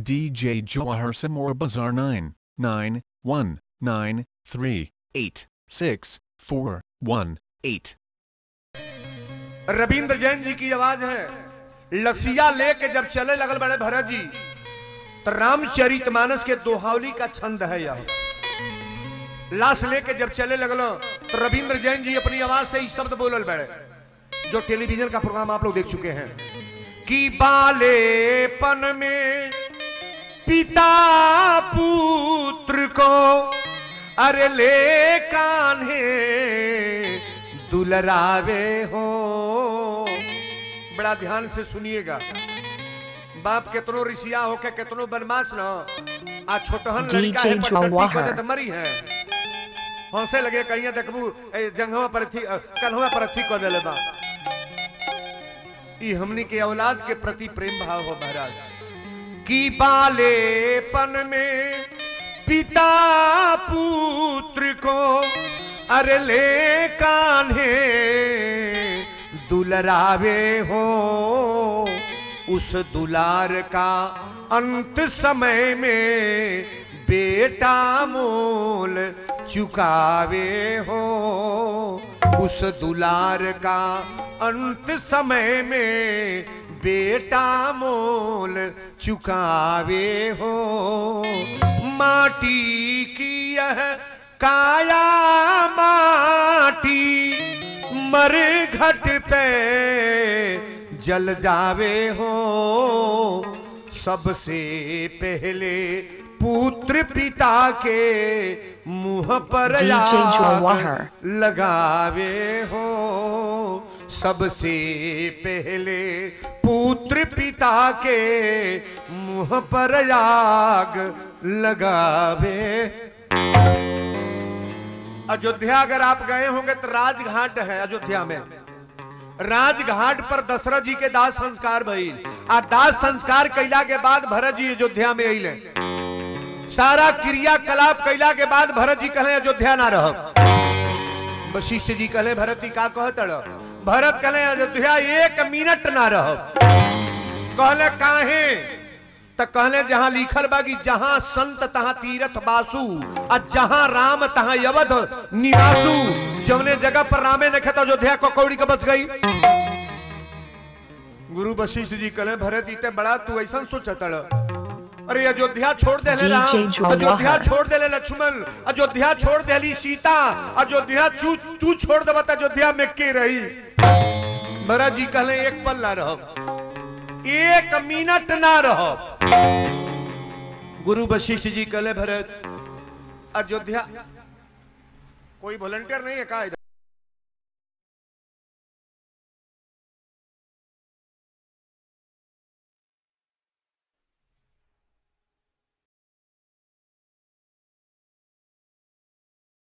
DJ Jawahar Samora Bazaar 9, 9, 1, 9, 3, 8, 6, 4, 1, 8. Ravindra Jain जी की आवाज है लसिया लेके जब चले लगल बड़े भरत जी तो रामचरित मानस के दोहावली का छंद है यह लाश लेके जब चले लगलो तो रविंद्र जैन जी अपनी आवाज से ही शब्द बोलल बड़े जो टेलीविजन का प्रोग्राम आप लोग देख चुके हैं कि बालेपन में पिता पुत्र को अरे ले कान्हे दुलरावे हो बड़ा ध्यान से सुनिएगा बाप केतनो रिसिया होके केतनो बनमास न आ छोटहन लड़का है DJ पटकट्टी Jawahar. को तो मरी है हंसे लगे कहिया देखबू ए जंगवा पर थी कन्हवा पर थी को देले बा ई हमनी के औलाद के प्रति प्रेम भाव हो महाराज कि बालेपन में पिता पुत्र को अरे ले कान्हे दुलरावे हो उस दुलार का अंत समय में बेटा मोल चुकावे हो उस दुलार का अंत समय में बेटा मोल चुकावे हो माटी की यह काया माटी मर घट पे जल जावे हो सबसे पहले पुत्र पिता के मुंह पर DJ आग Jawahar. लगावे हो सबसे पहले पुत्र पिता के मुंह पर आग लगावे अयोध्या अगर आप गए होंगे तो राजघाट है अयोध्या में राजघाट पर दशरथ जी के दास संस्कार भइल आ दास संस्कार कैला के बाद भरत जी अयोध्या में अइले सारा क्रियाकलाप कैला के बाद भरत जी कहले अयोध्या ना रह वशिष्ठ जी कहले भरत जी का कहत रह भरत कहले अयोध्या एक मिनट ना रह कहले काहे त कहले जहां लिखल बा कि जहां संत तहां तीरथ बासु आ जहां राम तहां यवध निवासु जवने जगह पर रामे ने खेत अयोध्या को कौड़ी के बच गई गुरु वशिष्ठ जी कहले भरत इते बड़ा तू ऐसा सोचत अरे अयोध्या छोड़ दे ले राम DJ Jawahar. अयोध्या छोड़ दे ले लक्ष्मण अयोध्या छोड़ देली सीता अयोध्या तू तू छोड़ देबा त अयोध्या में के रही भरत जी कहले एक पल ना रह एक मिनट ना रह गुरु वशिष्ठ जी कहले भरत अयोध्या कोई वॉलंटियर नहीं है का इधर